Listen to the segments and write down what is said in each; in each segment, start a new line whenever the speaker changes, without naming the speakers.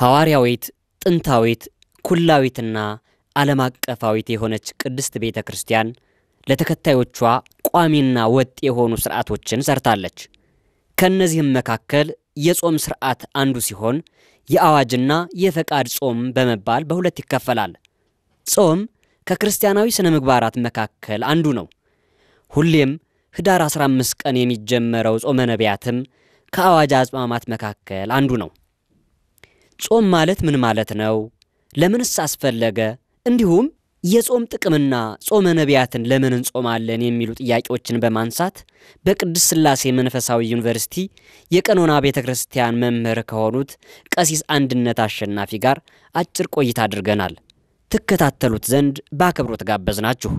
ሐዋርያዊት፣ ጥንታዊት፣ ኩላዊትና ዓለም አቀፋዊት የሆነች ቅድስት ቤተ ክርስቲያን ለተከታዮቿ ቋሚና ወጥ የሆኑ ሥርዓቶችን ሰርታለች። ከእነዚህም መካከል የጾም ሥርዓት አንዱ ሲሆን የአዋጅና የፈቃድ ጾም በመባል በሁለት ይከፈላል። ጾም ከክርስቲያናዊ ሥነ ምግባራት መካከል አንዱ ነው። ሁሌም ኅዳር 15 ቀን የሚጀመረው ጾመ ነቢያትም ከአዋጅ አጽዋማት መካከል አንዱ ነው። ጾም ማለት ምን ማለት ነው? ለምንስ አስፈለገ? እንዲሁም የጾም ጥቅምና ጾመ ነቢያትን ለምን እንጾማለን የሚሉ ጥያቄዎችን በማንሳት በቅድስት ሥላሴ መንፈሳዊ ዩኒቨርሲቲ የቀኖና ቤተ ክርስቲያን መምህር ከሆኑት ቀሲስ አንድነት አሸናፊ ጋር አጭር ቆይታ አድርገናል። ትከታተሉት ዘንድ በአክብሮት ጋበዝናችሁ።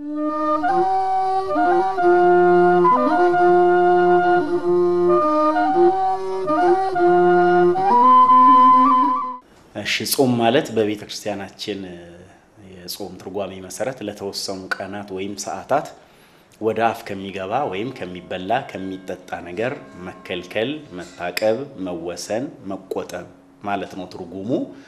እሺ ጾም ማለት በቤተ ክርስቲያናችን የጾም ትርጓሜ መሰረት ለተወሰኑ ቀናት ወይም ሰዓታት ወደ አፍ ከሚገባ ወይም ከሚበላ ከሚጠጣ ነገር መከልከል፣ መታቀብ፣ መወሰን፣ መቆጠብ ማለት ነው ትርጉሙ።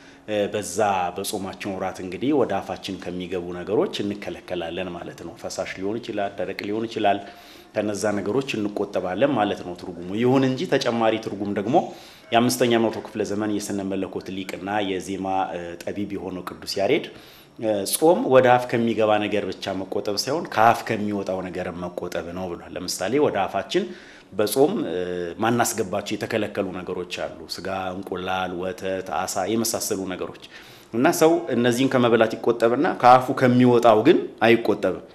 በዛ በጾማችን ወራት እንግዲህ ወደ አፋችን ከሚገቡ ነገሮች እንከለከላለን ማለት ነው። ፈሳሽ ሊሆን ይችላል፣ ደረቅ ሊሆን ይችላል። ከነዛ ነገሮች እንቆጠባለን ማለት ነው ትርጉሙ። ይሁን እንጂ ተጨማሪ ትርጉም ደግሞ የአምስተኛ መቶ ክፍለ ዘመን የስነ መለኮት ሊቅና የዜማ ጠቢብ የሆነው ቅዱስ ያሬድ ጾም ወደ አፍ ከሚገባ ነገር ብቻ መቆጠብ ሳይሆን ከአፍ ከሚወጣው ነገር መቆጠብ ነው ብሏል። ለምሳሌ ወደ አፋችን በጾም ማናስገባቸው የተከለከሉ ነገሮች አሉ። ስጋ፣ እንቁላል፣ ወተት፣ አሳ የመሳሰሉ ነገሮች እና ሰው እነዚህን ከመብላት ይቆጠብና ከአፉ ከሚወጣው ግን አይቆጠብም።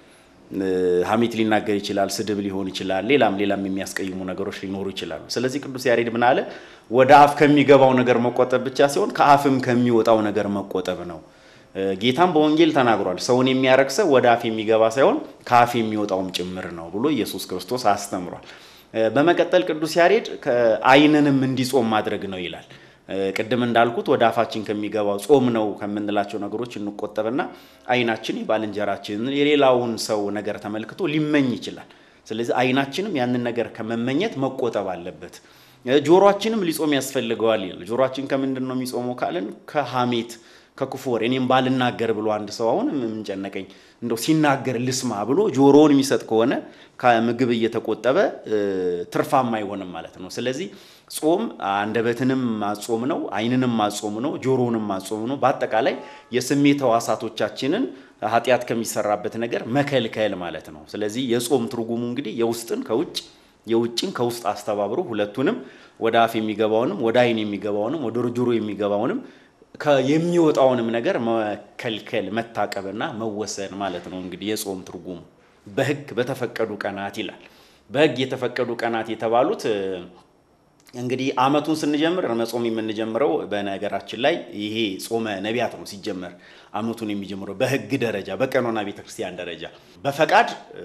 ሐሜት ሊናገር ይችላል፣ ስድብ ሊሆን ይችላል፣ ሌላም ሌላም የሚያስቀይሙ ነገሮች ሊኖሩ ይችላሉ። ስለዚህ ቅዱስ ያሬድ ምን አለ? ወደ አፍ ከሚገባው ነገር መቆጠብ ብቻ ሲሆን ከአፍም ከሚወጣው ነገር መቆጠብ ነው። ጌታም በወንጌል ተናግሯል። ሰውን የሚያረክሰው ወደ አፍ የሚገባ ሳይሆን ከአፍ የሚወጣውም ጭምር ነው ብሎ ኢየሱስ ክርስቶስ አስተምሯል። በመቀጠል ቅዱስ ያሬድ ዓይንንም እንዲጾም ማድረግ ነው ይላል። ቅድም እንዳልኩት ወደ አፋችን ከሚገባው ጾም ነው ከምንላቸው ነገሮች እንቆጠብና ዓይናችን የባልንጀራችንን የሌላውን ሰው ነገር ተመልክቶ ሊመኝ ይችላል። ስለዚህ ዓይናችንም ያንን ነገር ከመመኘት መቆጠብ አለበት። ጆሮአችንም ሊጾም ያስፈልገዋል ይላል። ጆሮአችን ከምንድን ነው የሚጾመው ካልን ከሐሜት ከክፉ ወሬ እኔም ባልናገር ብሎ አንድ ሰው አሁን የምንጨነቀኝ እንደው ሲናገር ልስማ ብሎ ጆሮውን የሚሰጥ ከሆነ ከምግብ እየተቆጠበ ትርፋማ አይሆንም ማለት ነው። ስለዚህ ጾም አንደበትንም ማጾም ነው፣ ዓይንንም ማጾም ነው፣ ጆሮውንም ማጾም ነው። በአጠቃላይ የስሜት ሕዋሳቶቻችንን ኃጢአት ከሚሰራበት ነገር መከልከል ማለት ነው። ስለዚህ የጾም ትርጉሙ እንግዲህ የውስጥን ከውጭ የውጭን ከውስጥ አስተባብሮ ሁለቱንም ወደ አፍ የሚገባውንም ወደ ዓይን የሚገባውንም ወደ ጆሮ የሚገባውንም የሚወጣውንም ነገር መከልከል መታቀብና መወሰን ማለት ነው። እንግዲህ የጾም ትርጉሙ በሕግ በተፈቀዱ ቀናት ይላል። በሕግ የተፈቀዱ ቀናት የተባሉት እንግዲህ ዓመቱን ስንጀምር መጾም የምንጀምረው በነገራችን ላይ ይሄ ጾመ ነቢያት ነው። ሲጀመር ዓመቱን የሚጀምረው በሕግ ደረጃ በቀኖና ቤተክርስቲያን ደረጃ በፈቃድ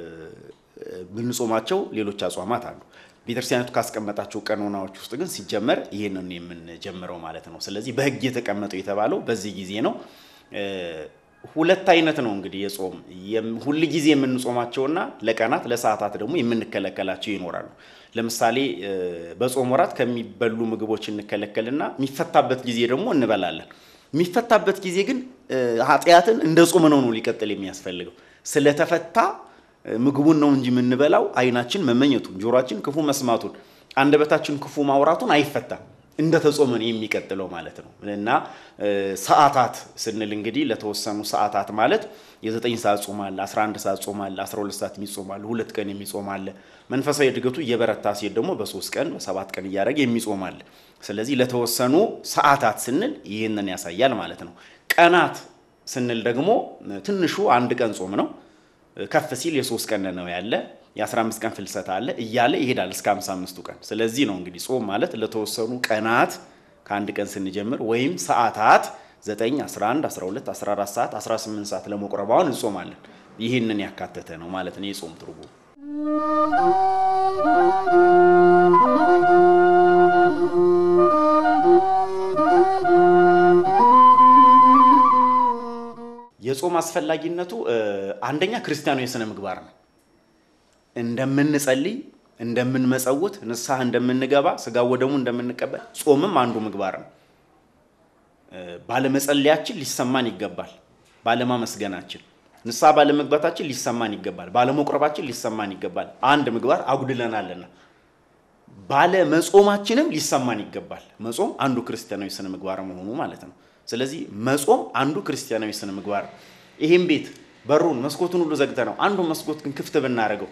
ብንጾማቸው ሌሎች አጽዋማት አሉ። ቤተክርስቲያኒቱ ካስቀመጣቸው ቀኖናዎች ውስጥ ግን ሲጀመር ይህንን የምንጀምረው ማለት ነው። ስለዚህ በሕግ የተቀመጠው የተባለው በዚህ ጊዜ ነው። ሁለት አይነት ነው እንግዲህ የጾም ሁል ጊዜ የምንጾማቸውና ለቀናት ለሰዓታት ደግሞ የምንከለከላቸው ይኖራሉ። ለምሳሌ በጾም ወራት ከሚበሉ ምግቦች እንከለከልና የሚፈታበት ጊዜ ደግሞ እንበላለን። የሚፈታበት ጊዜ ግን ኃጢአትን እንደ ጾም ነው ነው ሊቀጥል የሚያስፈልገው ስለተፈታ ምግቡን ነው እንጂ የምንበላው ዓይናችን መመኘቱን፣ ጆሮአችን ክፉ መስማቱን፣ አንደበታችን ክፉ ማውራቱን አይፈታም። እንደ ተጾመን የሚቀጥለው ማለት ነው። እና ሰዓታት ስንል እንግዲህ ለተወሰኑ ሰዓታት ማለት የዘጠኝ ሰዓት ጾም አለ፣ 11 ሰዓት ጾም አለ፣ 12 ሰዓት የሚጾም አለ፣ ሁለት ቀን የሚጾም አለ። መንፈሳዊ እድገቱ እየበረታ ሲሄድ ደግሞ በሶስት ቀን በሰባት ቀን እያደረገ የሚጾም አለ። ስለዚህ ለተወሰኑ ሰዓታት ስንል ይህንን ያሳያል ማለት ነው። ቀናት ስንል ደግሞ ትንሹ አንድ ቀን ጾም ነው። ከፍ ሲል የሶስት ቀን ነው ያለ የ15 ቀን ፍልሰት አለ እያለ ይሄዳል እስከ 55ቱ ቀን። ስለዚህ ነው እንግዲህ ጾም ማለት ለተወሰኑ ቀናት ከአንድ ቀን ስንጀምር ወይም ሰዓታት 9፣ 11፣ 12፣ 14 ሰዓት፣ 18 ሰዓት ለመቁረብ አሁን እንጾማለን። ይህንን ያካተተ ነው ማለት ነው የጾም ትርጉም። የጾም አስፈላጊነቱ አንደኛ ክርስቲያኑ የሥነ ምግባር ነው። እንደምንጸልይ፣ እንደምንመጸውት፣ ንስሐ እንደምንገባ፣ ስጋ ወደሙ እንደምንቀበል ጾምም አንዱ ምግባር ነው። ባለመጸለያችን ሊሰማን ይገባል። ባለማመስገናችን፣ ንስሐ ባለመግባታችን ሊሰማን ይገባል። ባለመቁረባችን ሊሰማን ይገባል። አንድ ምግባር አጉድለናልና ባለመጾማችንም ሊሰማን ይገባል። መጾም አንዱ ክርስቲያናዊ ስነ ምግባር መሆኑ ማለት ነው። ስለዚህ መጾም አንዱ ክርስቲያናዊ ስነ ምግባር ነው። ይህም ቤት በሩን መስኮቱን ሁሉ ዘግተ ነው አንዱ መስኮት ግን ክፍት ብናደርገው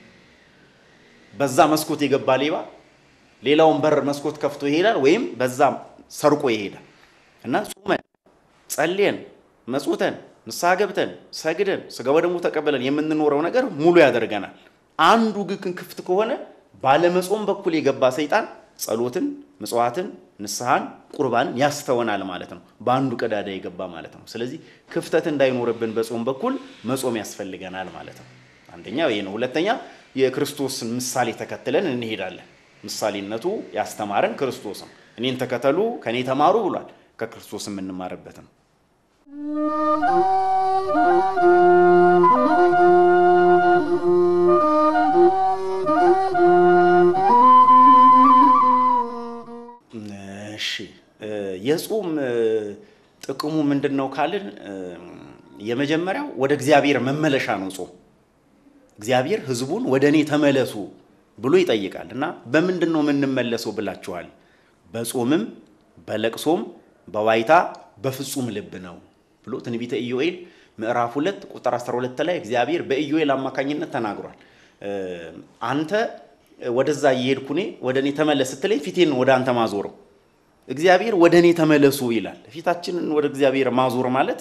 በዛ መስኮት የገባ ሌባ ሌላውን በር መስኮት ከፍቶ ይሄዳል፣ ወይም በዛ ሰርቆ ይሄዳል እና ጾመን ጸልየን መጽውተን ንስሐ ገብተን ሰግደን ስጋ ወደሙ ተቀበለን የምንኖረው ነገር ሙሉ ያደርገናል። አንዱ ግን ክፍት ከሆነ ባለመጾም በኩል የገባ ሰይጣን ጸሎትን፣ ምጽዋትን፣ ንስሐን፣ ቁርባንን ያስተወናል ማለት ነው። በአንዱ ቀዳዳ የገባ ማለት ነው። ስለዚህ ክፍተት እንዳይኖርብን በጾም በኩል መጾም ያስፈልገናል ማለት ነው። አንደኛው ይሄ ነው። ሁለተኛ የክርስቶስን ምሳሌ ተከትለን እንሄዳለን። ምሳሌነቱ ያስተማረን ክርስቶስ ነው። እኔን ተከተሉ ከእኔ ተማሩ ብሏል። ከክርስቶስ የምንማርበት ነው። እሺ የጾም ጥቅሙ ምንድን ነው ካልን የመጀመሪያው ወደ እግዚአብሔር መመለሻ ነው። ጾም እግዚአብሔር ሕዝቡን ወደ እኔ ተመለሱ ብሎ ይጠይቃል እና በምንድን ነው የምንመለሰው ብላችኋል? በጾምም በለቅሶም በዋይታ በፍጹም ልብ ነው ብሎ ትንቢተ ኢዮኤል ምዕራፍ ሁለት ቁጥር 12 ላይ እግዚአብሔር በኢዮኤል አማካኝነት ተናግሯል። አንተ ወደዛ እየሄድኩ እኔ ወደ እኔ ተመለስ ስትለኝ ፊቴን ወደ አንተ ማዞረው እግዚአብሔር ወደ እኔ ተመለሱ ይላል። ፊታችንን ወደ እግዚአብሔር ማዞር ማለት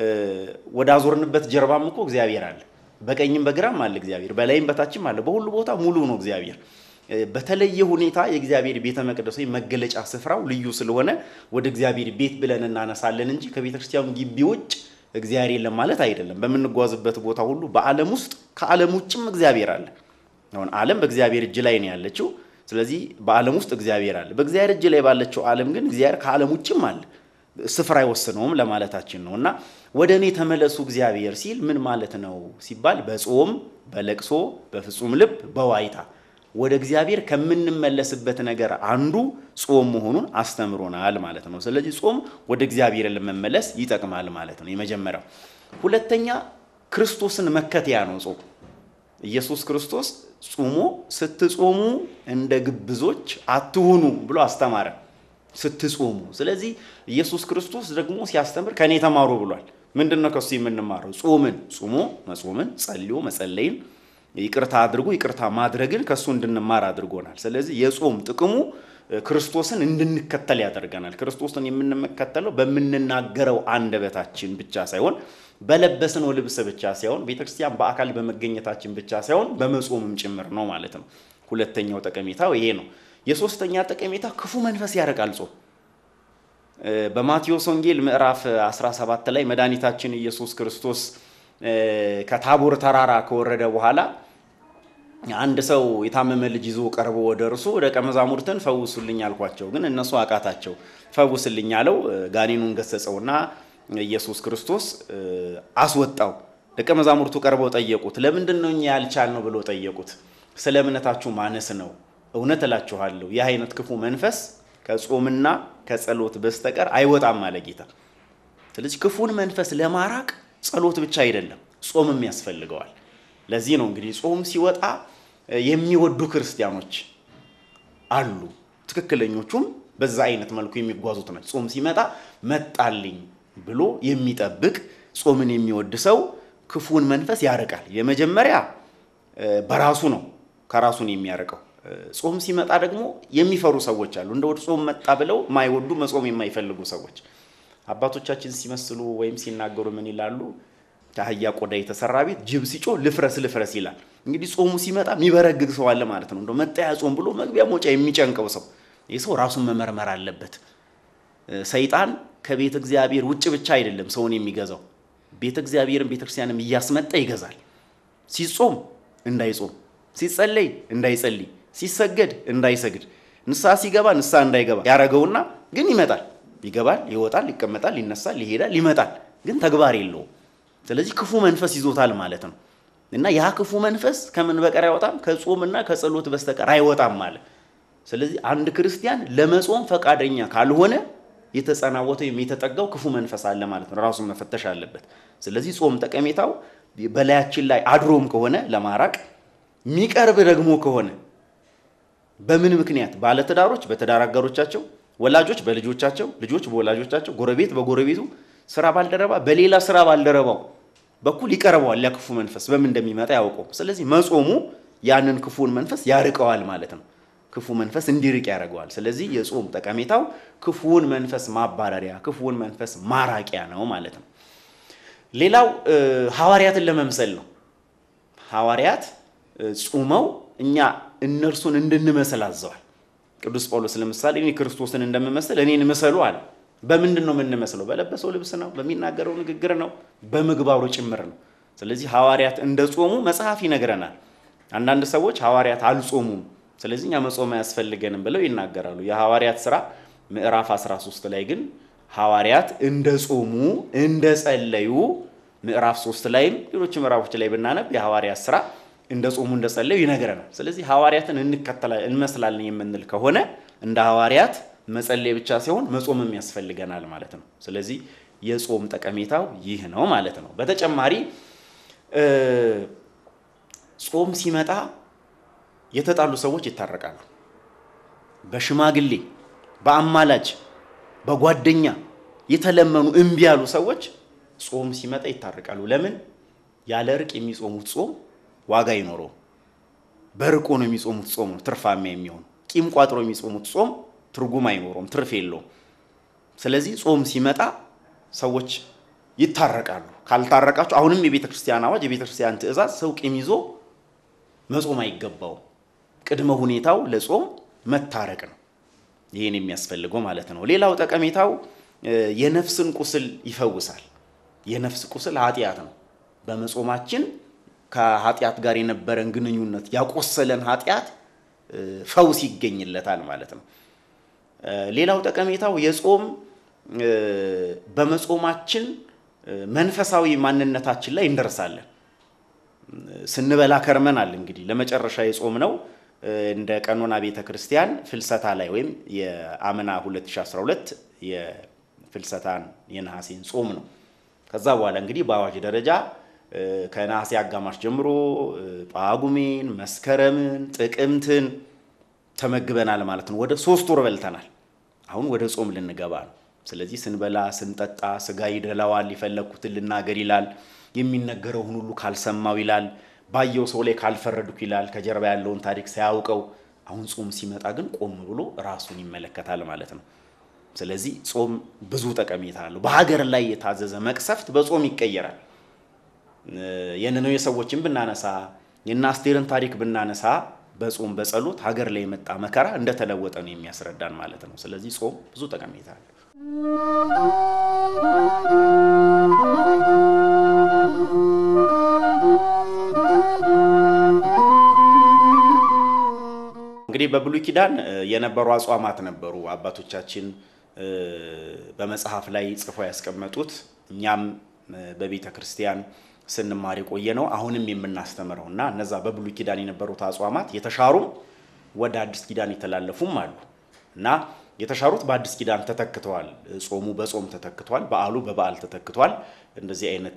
ወደ አዞርንበት ጀርባም እኮ እግዚአብሔር አለ። በቀኝም በግራም አለ እግዚአብሔር፣ በላይም በታችም አለ። በሁሉ ቦታ ሙሉ ነው እግዚአብሔር። በተለየ ሁኔታ የእግዚአብሔር ቤተ መቅደስ ወይም መገለጫ ስፍራው ልዩ ስለሆነ ወደ እግዚአብሔር ቤት ብለን እናነሳለን እንጂ ከቤተ ክርስቲያኑ ግቢ ውጭ እግዚአብሔር የለም ማለት አይደለም። በምንጓዝበት ቦታ ሁሉ በዓለም ውስጥ ከዓለም ውጭም እግዚአብሔር አለ። አሁን ዓለም በእግዚአብሔር እጅ ላይ ነው ያለችው። ስለዚህ በዓለም ውስጥ እግዚአብሔር አለ። በእግዚአብሔር እጅ ላይ ባለችው ዓለም ግን እግዚአብሔር ከዓለም ውጭም አለ። ስፍራ አይወስነውም ለማለታችን ነው። እና ወደ እኔ ተመለሱ እግዚአብሔር ሲል ምን ማለት ነው ሲባል በጾም በለቅሶ በፍጹም ልብ በዋይታ ወደ እግዚአብሔር ከምንመለስበት ነገር አንዱ ጾም መሆኑን አስተምሮናል ማለት ነው። ስለዚህ ጾም ወደ እግዚአብሔር ለመመለስ ይጠቅማል ማለት ነው የመጀመሪያው። ሁለተኛ ክርስቶስን መከተያ ነው ጾም። ኢየሱስ ክርስቶስ ጾሞ ስትጾሙ እንደ ግብዞች አትሁኑ ብሎ አስተማረ። ስትጾሙ። ስለዚህ ኢየሱስ ክርስቶስ ደግሞ ሲያስተምር ከኔ ተማሩ ብሏል። ምንድን ነው ከሱ የምንማረው? ጾምን፣ ጾሞ መጾምን፣ ጸልዮ መጸለይን ይቅርታ አድርጎ ይቅርታ ማድረግን ከእሱ እንድንማር አድርጎናል። ስለዚህ የጾም ጥቅሙ ክርስቶስን እንድንከተል ያደርገናል። ክርስቶስን የምንከተለው በምንናገረው አንደበታችን ብቻ ሳይሆን በለበስነው ልብስ ብቻ ሳይሆን ቤተክርስቲያን በአካል በመገኘታችን ብቻ ሳይሆን በመጾምም ጭምር ነው ማለት ነው። ሁለተኛው ጠቀሜታው ይሄ ነው። የሶስተኛ ጠቀሜታ ክፉ መንፈስ ያርቃል ጾም። በማቴዎስ ወንጌል ምዕራፍ 17 ላይ መድኃኒታችን ኢየሱስ ክርስቶስ ከታቦር ተራራ ከወረደ በኋላ አንድ ሰው የታመመ ልጅ ይዞ ቀርቦ ወደ እርሱ ደቀ መዛሙርትን ፈውሱልኝ አልኳቸው፣ ግን እነሱ አቃታቸው። ፈውስልኝ አለው። ጋኔኑን ገሰጸውና ኢየሱስ ክርስቶስ አስወጣው። ደቀ መዛሙርቱ ቀርበው ጠየቁት። ለምንድን ነው እኛ ያልቻልነው ብሎ ጠየቁት። ስለ እምነታችሁ ማነስ ነው። እውነት እላችኋለሁ ይህ አይነት ክፉ መንፈስ ከጾምና ከጸሎት በስተቀር አይወጣም አለ ጌታ። ስለዚህ ክፉን መንፈስ ለማራቅ ጸሎት ብቻ አይደለም ጾምም ያስፈልገዋል። ለዚህ ነው እንግዲህ ጾም ሲወጣ የሚወዱ ክርስቲያኖች አሉ። ትክክለኞቹም በዛ አይነት መልኩ የሚጓዙት ናቸው። ጾም ሲመጣ መጣልኝ ብሎ የሚጠብቅ ጾምን የሚወድ ሰው ክፉን መንፈስ ያርቃል። የመጀመሪያ በራሱ ነው ከራሱን የሚያርቀው። ጾም ሲመጣ ደግሞ የሚፈሩ ሰዎች አሉ። እንደ ጾም መጣ ብለው ማይወዱ መጾም የማይፈልጉ ሰዎች አባቶቻችን ሲመስሉ ወይም ሲናገሩ ምን ይላሉ? ከአህያ ቆዳ የተሰራ ቤት ጅብ ሲጮህ ልፍረስ ልፍረስ ይላል። እንግዲህ ጾሙ ሲመጣ የሚበረግግ ሰው አለ ማለት ነው። እንደ መጣያ ጾም ብሎ መግቢያ መውጫ የሚጨንቀው ሰው ይህ ሰው ራሱን መመርመር አለበት። ሰይጣን ከቤተ እግዚአብሔር ውጭ ብቻ አይደለም ሰውን የሚገዛው ቤተ እግዚአብሔርን ቤተ ክርስቲያንም እያስመጣ ይገዛል። ሲጾም እንዳይጾም፣ ሲጸለይ እንዳይጸልይ፣ ሲሰገድ እንዳይሰግድ፣ ንስሐ ሲገባ ንስሐ እንዳይገባ ያረገውና ግን ይመጣል፣ ይገባል፣ ይወጣል፣ ይቀመጣል፣ ይነሳል፣ ይሄዳል፣ ይመጣል፣ ግን ተግባር የለውም። ስለዚህ ክፉ መንፈስ ይዞታል ማለት ነው። እና ያ ክፉ መንፈስ ከምን በቀር አይወጣም? ከጾምና ከጸሎት በስተቀር አይወጣም ማለት። ስለዚህ አንድ ክርስቲያን ለመጾም ፈቃደኛ ካልሆነ የተጸናወተው ወይም የተጠጋው ክፉ መንፈስ አለ ማለት ነው። ራሱን መፈተሽ አለበት። ስለዚህ ጾም ጠቀሜታው በላያችን ላይ አድሮም ከሆነ ለማራቅ የሚቀርብ ደግሞ ከሆነ በምን ምክንያት ባለትዳሮች በትዳር አጋሮቻቸው፣ ወላጆች በልጆቻቸው፣ ልጆች በወላጆቻቸው፣ ጎረቤት በጎረቤቱ፣ ስራ ባልደረባ በሌላ ስራ ባልደረባው በኩል ይቀርበዋል። ያ ክፉ መንፈስ በምን እንደሚመጣ ያውቀው። ስለዚህ መጾሙ ያንን ክፉን መንፈስ ያርቀዋል ማለት ነው። ክፉ መንፈስ እንዲርቅ ያደርገዋል። ስለዚህ የጾም ጠቀሜታው ክፉውን መንፈስ ማባረሪያ፣ ክፉውን መንፈስ ማራቂያ ነው ማለት ነው። ሌላው ሐዋርያትን ለመምሰል ነው። ሐዋርያት ጾመው እኛ እነርሱን እንድንመስል አዘዋል። ቅዱስ ጳውሎስ ለምሳሌ እኔ ክርስቶስን እንደምመስል እኔን ምሰሉ አለ። በምንድን ነው የምንመስለው? በለበሰው ልብስ ነው፣ በሚናገረው ንግግር ነው፣ በምግባሩ ጭምር ነው። ስለዚህ ሐዋርያት እንደ ጾሙ መጽሐፍ ይነግረናል። አንዳንድ ሰዎች ሐዋርያት አልጾሙም፣ ስለዚህ እኛ መጾም አያስፈልገንም ብለው ይናገራሉ። የሐዋርያት ሥራ ምዕራፍ 13 ላይ ግን ሐዋርያት እንደ ጾሙ እንደ ጸለዩ ምዕራፍ 3 ላይም ሌሎች ምዕራፎች ላይ ብናነብ የሐዋርያት ሥራ እንደ ጾሙ እንደ ጸለዩ ይነግረናል። ስለዚህ ሐዋርያትን እንመስላለን የምንል ከሆነ እንደ ሐዋርያት መጸለይ ብቻ ሳይሆን መጾምም ያስፈልገናል ማለት ነው። ስለዚህ የጾም ጠቀሜታው ይህ ነው ማለት ነው። በተጨማሪ ጾም ሲመጣ የተጣሉ ሰዎች ይታረቃሉ። በሽማግሌ በአማላጅ በጓደኛ የተለመኑ እምቢ ያሉ ሰዎች ጾም ሲመጣ ይታረቃሉ። ለምን? ያለ እርቅ የሚጾሙት ጾም ዋጋ አይኖረውም። በርቆ ነው የሚጾሙት ጾም ነው ትርፋማ የሚሆን። ቂም ቋጥሮ የሚጾሙት ጾም ትርጉም አይኖረውም፣ ትርፍ የለውም። ስለዚህ ጾም ሲመጣ ሰዎች ይታረቃሉ። ካልታረቃቸው አሁንም የቤተ ክርስቲያን አዋጅ የቤተ ክርስቲያን ትእዛዝ ሰው ቂም ይዞ መጾም አይገባውም። ቅድመ ሁኔታው ለጾም መታረቅ ነው። ይህን የሚያስፈልገው ማለት ነው። ሌላው ጠቀሜታው የነፍስን ቁስል ይፈውሳል። የነፍስ ቁስል ኃጢአት ነው። በመጾማችን ከኃጢአት ጋር የነበረን ግንኙነት ያቆሰለን ኃጢአት ፈውስ ይገኝለታል ማለት ነው። ሌላው ጠቀሜታው የጾም በመጾማችን መንፈሳዊ ማንነታችን ላይ እንደርሳለን። ስንበላ ከርመናል። እንግዲህ ለመጨረሻ የጾም ነው እንደ ቀኖና ቤተ ክርስቲያን ፍልሰታ ላይ ወይም የአምና 2012 የፍልሰታን የነሐሴን ጾም ነው። ከዛ በኋላ እንግዲህ በአዋጅ ደረጃ ከነሐሴ አጋማሽ ጀምሮ ጳጉሜን፣ መስከረምን፣ ጥቅምትን ተመግበናል ማለት ነው። ወደ ሶስት ወር በልተናል። አሁን ወደ ጾም ልንገባ ነው። ስለዚህ ስንበላ ስንጠጣ ስጋ ይደላዋል፣ የፈለግኩትን ልናገር ይላል፣ የሚነገረውን ሁሉ ካልሰማው ይላል፣ ባየው ሰው ላይ ካልፈረድኩ ይላል፣ ከጀርባ ያለውን ታሪክ ሳያውቀው። አሁን ጾም ሲመጣ ግን ቆም ብሎ ራሱን ይመለከታል ማለት ነው። ስለዚህ ጾም ብዙ ጠቀሜታ አለው። በሀገር ላይ የታዘዘ መቅሰፍት በጾም ይቀየራል። የነነዌ ሰዎችን ብናነሳ የእነ አስቴርን ታሪክ ብናነሳ በጾም በጸሎት ሀገር ላይ የመጣ መከራ እንደተለወጠ ነው የሚያስረዳን ማለት ነው። ስለዚህ ጾም ብዙ ጠቀሜታ አለው። እንግዲህ በብሉይ ኪዳን የነበሩ አጽዋማት ነበሩ። አባቶቻችን በመጽሐፍ ላይ ጽፈው ያስቀመጡት እኛም በቤተ ክርስቲያን ስንማር የቆየ ነው። አሁንም የምናስተምረው እና እነዛ በብሉይ ኪዳን የነበሩት አጽዋማት የተሻሩም ወደ አዲስ ኪዳን የተላለፉም አሉ እና የተሻሩት በአዲስ ኪዳን ተተክተዋል። ጾሙ በጾም ተተክቷል። በዓሉ በበዓል ተተክቷል። እንደዚህ አይነት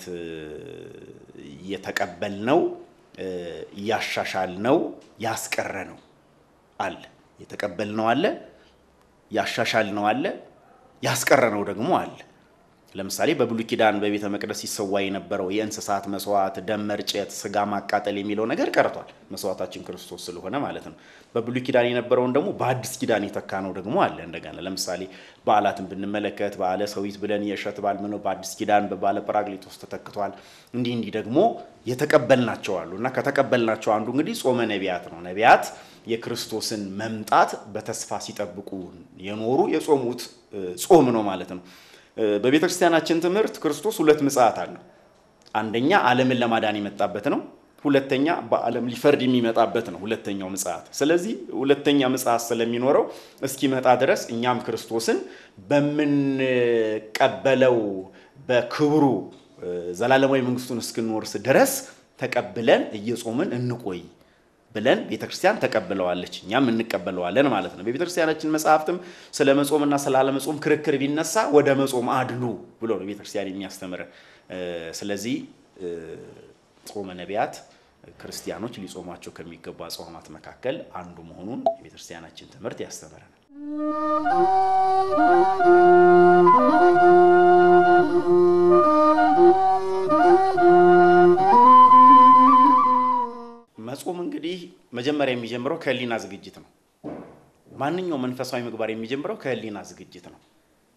የተቀበልነው ያሻሻልነው ያስቀረነው አለ። የተቀበልነው አለ፣ ያሻሻልነው አለ፣ ያስቀረነው ደግሞ አለ። ለምሳሌ በብሉይ ኪዳን በቤተ መቅደስ ሲሰዋ የነበረው የእንስሳት መስዋዕት፣ ደም መርጨት፣ ስጋ ማቃጠል የሚለው ነገር ቀርቷል። መስዋዕታችን ክርስቶስ ስለሆነ ማለት ነው። በብሉይ ኪዳን የነበረውን ደግሞ በአዲስ ኪዳን የተካ ነው ደግሞ አለ። እንደገና ለምሳሌ በዓላትን ብንመለከት በዓለ ሰዊት ብለን የእሸት በዓል ምነው በአዲስ ኪዳን በበዓለ ጰራቅሊጦስ ተተክቷል። እንዲህ እንዲህ ደግሞ የተቀበልናቸው አሉ እና ከተቀበልናቸው አንዱ እንግዲህ ጾመ ነቢያት ነው። ነቢያት የክርስቶስን መምጣት በተስፋ ሲጠብቁ የኖሩ የጾሙት ጾም ነው ማለት ነው። በቤተ ክርስቲያናችን ትምህርት ክርስቶስ ሁለት ምጽአት አለው። አንደኛ ዓለምን ለማዳን የመጣበት ነው። ሁለተኛ በዓለም ሊፈርድ የሚመጣበት ነው ሁለተኛው ምጽአት። ስለዚህ ሁለተኛ ምጽአት ስለሚኖረው እስኪመጣ ድረስ እኛም ክርስቶስን በምንቀበለው በክብሩ ዘላለማዊ መንግስቱን እስክንወርስ ድረስ ተቀብለን እየጾምን እንቆይ። ብለን ቤተ ክርስቲያን ተቀብለዋለች፣ እኛም እንቀበለዋለን ማለት ነው። በቤተ ክርስቲያናችን መጽሐፍትም ስለ መጾምና ስለ አለመጾም ክርክር ቢነሳ ወደ መጾም አድሉ ብሎ ነው ቤተ ክርስቲያን የሚያስተምረን። ስለዚህ ጾመ ነቢያት ክርስቲያኖች ሊጾሟቸው ከሚገቡ አጽዋማት መካከል አንዱ መሆኑን የቤተ ክርስቲያናችን ትምህርት ያስተምረናል። መጾም እንግዲህ መጀመሪያ የሚጀምረው ከህሊና ዝግጅት ነው። ማንኛውም መንፈሳዊ ምግባር የሚጀምረው ከህሊና ዝግጅት ነው።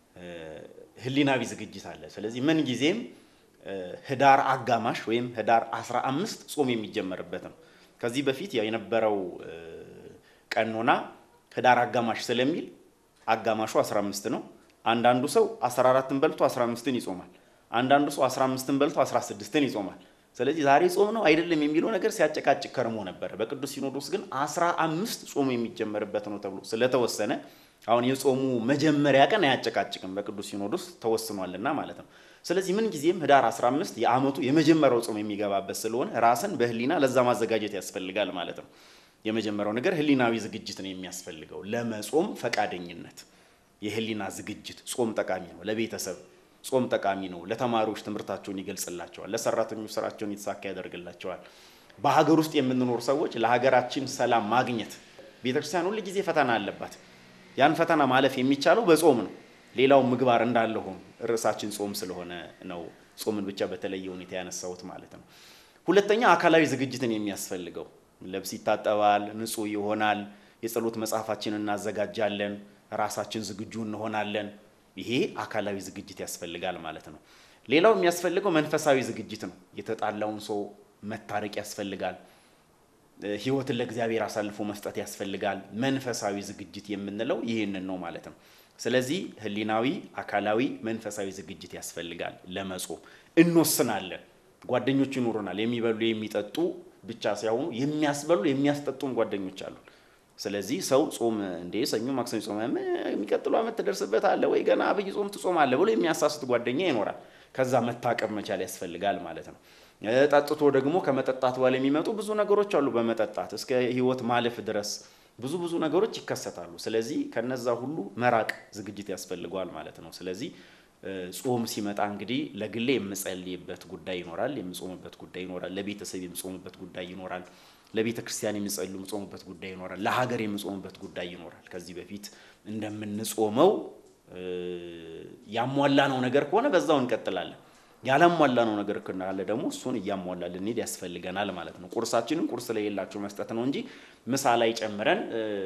ህሊናዊ ዝግጅት አለ። ስለዚህ ምን ጊዜም ህዳር አጋማሽ ወይም ህዳር 15 ጾም የሚጀመርበት ነው። ከዚህ በፊት ያው የነበረው ቀኖና ህዳር አጋማሽ ስለሚል አጋማሹ 15 ነው። አንዳንዱ ሰው 14ን በልቶ 15ን ይጾማል። አንዳንዱ ሰው 15ን በልቶ 16ን ይጾማል። ስለዚህ ዛሬ ጾም ነው አይደለም የሚለው ነገር ሲያጨቃጭቅ ከርሞ ነበረ። በቅዱስ ሲኖዶስ ግን 15 ጾም የሚጀመርበት ነው ተብሎ ስለተወሰነ አሁን የጾሙ መጀመሪያ ቀን አያጨቃጭቅም፣ በቅዱስ ሲኖዶስ ተወስኗልና ማለት ነው። ስለዚህ ምን ጊዜም ህዳር 15 የዓመቱ የመጀመሪያው ጾም የሚገባበት ስለሆነ ራስን በህሊና ለዛ ማዘጋጀት ያስፈልጋል ማለት ነው። የመጀመሪያው ነገር ህሊናዊ ዝግጅት ነው የሚያስፈልገው። ለመጾም ፈቃደኝነት፣ የህሊና ዝግጅት። ጾም ጠቃሚ ነው ለቤተሰብ ጾም ጠቃሚ ነው። ለተማሪዎች ትምህርታቸውን ይገልጽላቸዋል። ለሰራተኞች ስራቸውን የተሳካ ያደርግላቸዋል። በሀገር ውስጥ የምንኖር ሰዎች ለሀገራችን ሰላም ማግኘት ቤተክርስቲያን ሁል ጊዜ ፈተና አለባት። ያን ፈተና ማለፍ የሚቻለው በጾም ነው። ሌላው ምግባር እንዳለ ሆኖ ርዕሳችን ጾም ስለሆነ ነው ጾምን ብቻ በተለየ ሁኔታ ያነሳሁት ማለት ነው። ሁለተኛ አካላዊ ዝግጅትን የሚያስፈልገው ልብስ ይታጠባል፣ ንጹህ ይሆናል። የጸሎት መጽሐፋችን እናዘጋጃለን፣ ራሳችን ዝግጁ እንሆናለን። ይሄ አካላዊ ዝግጅት ያስፈልጋል ማለት ነው። ሌላው የሚያስፈልገው መንፈሳዊ ዝግጅት ነው። የተጣላውን ሰው መታረቅ ያስፈልጋል። ሕይወትን ለእግዚአብሔር አሳልፎ መስጠት ያስፈልጋል። መንፈሳዊ ዝግጅት የምንለው ይህንን ነው ማለት ነው። ስለዚህ ህሊናዊ፣ አካላዊ፣ መንፈሳዊ ዝግጅት ያስፈልጋል ለመጾም። እንወስናለን። ጓደኞች ይኖሩናል። የሚበሉ የሚጠጡ ብቻ ሳይሆኑ የሚያስበሉ የሚያስጠጡም ጓደኞች አሉ። ስለዚህ ሰው ጾም እንዴ ሰኞ ማክሰኞ ጾም የሚቀጥለው ዓመት ትደርስበት አለ ወይ ገና አብይ ጾም ትጾም አለ ብሎ የሚያሳስት ጓደኛ ይኖራል። ከዛ መታቀብ መቻል ያስፈልጋል ማለት ነው። ጠጥቶ ደግሞ ከመጠጣት በኋላ የሚመጡ ብዙ ነገሮች አሉ። በመጠጣት እስከ ህይወት ማለፍ ድረስ ብዙ ብዙ ነገሮች ይከሰታሉ። ስለዚህ ከነዛ ሁሉ መራቅ ዝግጅት ያስፈልገዋል ማለት ነው። ስለዚህ ጾም ሲመጣ እንግዲህ ለግሌ የምጸልይበት ጉዳይ ይኖራል፣ የምጾምበት ጉዳይ ይኖራል፣ ለቤተሰብ የምጾምበት ጉዳይ ይኖራል ለቤተ ክርስቲያን የሚጸልዩ የምጾምበት ጉዳይ ይኖራል። ለሀገር የምጾምበት ጉዳይ ይኖራል። ከዚህ በፊት እንደምንጾመው ያሟላነው ነገር ከሆነ በዛው እንቀጥላለን። ያላሟላነው ነገር ካለ ደግሞ እሱን እያሟላ ልንሄድ ያስፈልገናል ማለት ነው። ቁርሳችንን ቁርስ ላይ የላቸው መስጠት ነው እንጂ ምሳ ላይ ጨምረን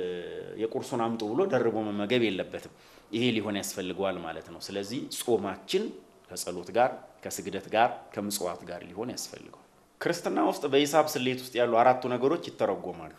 የቁርሱን አምጡ ብሎ ደርቦ መመገብ የለበትም። ይሄ ሊሆን ያስፈልገዋል ማለት ነው። ስለዚህ ጾማችን ከጸሎት ጋር፣ ከስግደት ጋር፣ ከምጽዋት ጋር ሊሆን ያስፈልገዋል። ክርስትና ውስጥ በሂሳብ ስሌት ውስጥ ያሉ አራቱ ነገሮች ይተረጎማሉ።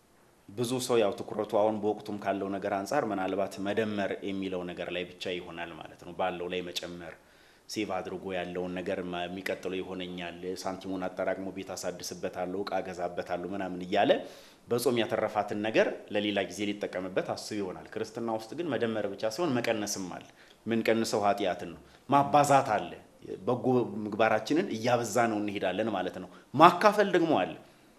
ብዙ ሰው ያው ትኩረቱ አሁን በወቅቱም ካለው ነገር አንጻር ምናልባት መደመር የሚለው ነገር ላይ ብቻ ይሆናል ማለት ነው። ባለው ላይ መጨመር፣ ሴቭ አድርጎ ያለውን ነገር የሚቀጥለው ይሆነኛል፣ ሳንቲሙን አጠራቅሞ ቤት አሳድስበታለሁ፣ እቃ ገዛበታለሁ ምናምን እያለ በጾም ያተረፋትን ነገር ለሌላ ጊዜ ሊጠቀምበት አስብ ይሆናል። ክርስትና ውስጥ ግን መደመር ብቻ ሲሆን መቀነስም አለ። ምንቀንሰው ኃጢአትን ነው። ማባዛት አለ በጎ ምግባራችንን እያበዛ ነው እንሄዳለን ማለት ነው። ማካፈል ደግሞ አለ።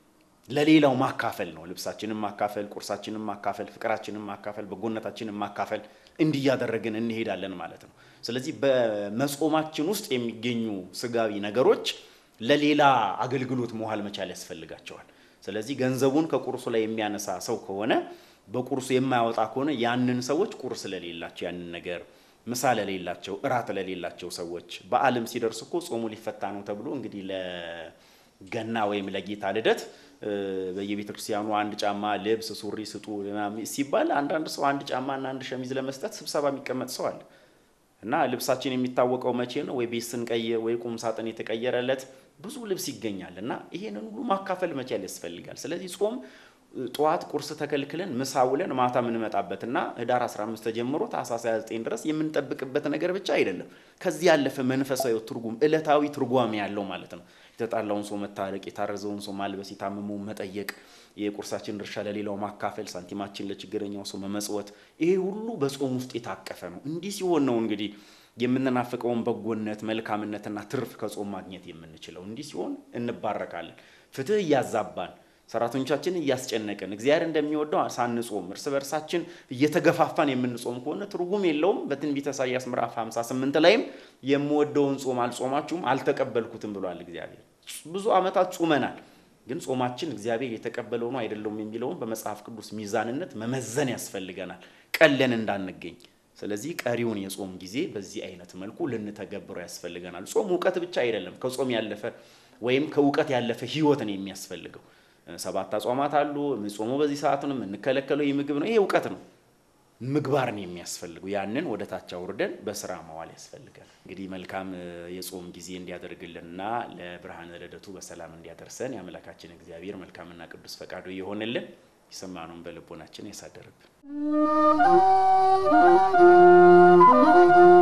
ለሌላው ማካፈል ነው። ልብሳችንን ማካፈል፣ ቁርሳችንን ማካፈል፣ ፍቅራችንን ማካፈል፣ በጎነታችንን ማካፈል እንዲህ እያደረግን እንሄዳለን ማለት ነው። ስለዚህ በመጾማችን ውስጥ የሚገኙ ስጋዊ ነገሮች ለሌላ አገልግሎት መዋል መቻል ያስፈልጋቸዋል። ስለዚህ ገንዘቡን ከቁርሱ ላይ የሚያነሳ ሰው ከሆነ በቁርሱ የማያወጣ ከሆነ ያንን ሰዎች ቁርስ ለሌላቸው ያንን ነገር ምሳ ለሌላቸው እራት ለሌላቸው ሰዎች በዓለም ሲደርስ እኮ ጾሙ ሊፈታ ነው ተብሎ እንግዲህ ለገና ወይም ለጌታ ልደት በየቤተ ክርስቲያኑ አንድ ጫማ ልብስ፣ ሱሪ ስጡ ሲባል አንዳንድ ሰው አንድ ጫማና አንድ ሸሚዝ ለመስጠት ስብሰባ የሚቀመጥ ሰው አለ እና ልብሳችን የሚታወቀው መቼ ነው? ወይ ቤት ስንቀይር ወይ ቁም ሳጥን የተቀየረለት ብዙ ልብስ ይገኛል እና ይሄንን ሁሉ ማካፈል መቻል ያስፈልጋል። ስለዚህ ጾም ጠዋት ቁርስ ተከልክለን ምሳ ውለን ማታ የምንመጣበትና ህዳር 15 ተጀምሮ ታኅሳስ 29 ድረስ የምንጠብቅበት ነገር ብቻ አይደለም። ከዚህ ያለፈ መንፈሳዊ ትርጉም ዕለታዊ ትርጓሜ ያለው ማለት ነው። የተጣላውን ሰው መታረቅ፣ የታረዘውን ሰው ማልበስ፣ የታመመውን መጠየቅ፣ የቁርሳችን ድርሻ ለሌላው ማካፈል፣ ሳንቲማችን ለችግረኛው ሰው መመጽወት፣ ይሄ ሁሉ በጾም ውስጥ የታቀፈ ነው። እንዲህ ሲሆን ነው እንግዲህ የምንናፍቀውን በጎነት መልካምነትና ትርፍ ከጾም ማግኘት የምንችለው። እንዲህ ሲሆን እንባረካለን። ፍትህ እያዛባን ሰራተኞቻችን እያስጨነቅን እግዚአብሔር እንደሚወደው ሳንጾም እርስ በርሳችን እየተገፋፋን የምንጾም ከሆነ ትርጉም የለውም። በትንቢተ ኢሳይያስ ምዕራፍ 58 ላይም የምወደውን ጾም አልጾማችሁም አልተቀበልኩትም ብሏል እግዚአብሔር። ብዙ ዓመታት ጾመናል፣ ግን ጾማችን እግዚአብሔር የተቀበለው ነው አይደለውም የሚለውን በመጽሐፍ ቅዱስ ሚዛንነት መመዘን ያስፈልገናል፣ ቀለን እንዳንገኝ። ስለዚህ ቀሪውን የጾም ጊዜ በዚህ አይነት መልኩ ልንተገብረው ያስፈልገናል። ጾም እውቀት ብቻ አይደለም። ከጾም ያለፈ ወይም ከእውቀት ያለፈ ህይወትን የሚያስፈልገው ሰባት አጽዋማት አሉ። የምንጾመው በዚህ ሰዓት ነው፣ የምንከለከለው ይህ ምግብ ነው። ይሄ እውቀት ነው፣ ምግባርን የሚያስፈልገው ያንን ወደ ታች አውርደን በስራ መዋል ያስፈልጋል። እንግዲህ መልካም የጾም ጊዜ እንዲያደርግልንና ለብርሃነ ልደቱ በሰላም እንዲያደርሰን የአምላካችን እግዚአብሔር መልካምና ቅዱስ ፈቃዱ የሆንልን የሰማነውን በልቦናችን ያሳደርብን።